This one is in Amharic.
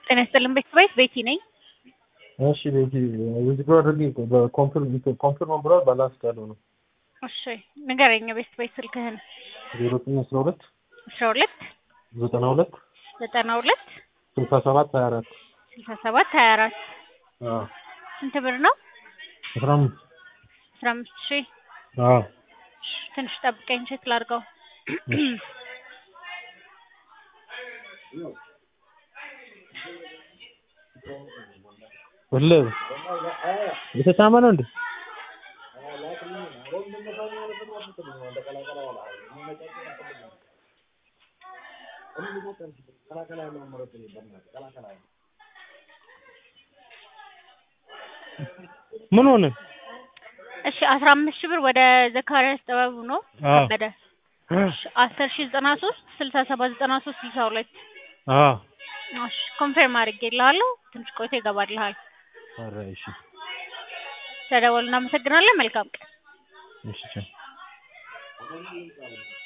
ጤና ይስጥልን ቤተሰቦች ቤቲ ነኝ። እሺ ቤቲ ዊዝድሮ አድርጌ በኮንፊርም ኮንፊርም ብሏል ባላንስ ያለው ነው እሺ ንገረኝ ቤተሰቦች ስልክህን። ዜሮ ዘጠኝ አስራ ሁለት አስራ ሁለት ዘጠና ሁለት ዘጠና ሁለት ስልሳ ሰባት ሀያ አራት ስልሳ ሰባት ሀያ አራት ስንት ብር ነው? አስራ አምስት አስራ አምስት ሺህ አዎ ትንሽ ጠብቀኝ ቼክ ላድርገው። ወለ የተሳመ ነው እንዴ? ምን ሆነ? እሺ አስራ አምስት ሺህ ብር ወደ ዘካሪያስ ጥበቡ ነው አዎ ከበደ አስር ሺህ ዘጠና ሶስት ስልሳ ሰባት ዘጠና ሶስት ስልሳ ሁለት አዎ እሺ ኮንፌርም አድርጌልሃለሁ። ትንሽ ቆይቶ ይገባልሃል። ኧረ እሺ ተደወሉ። እናመሰግናለን። መልካም ቀን። እሺ ቻው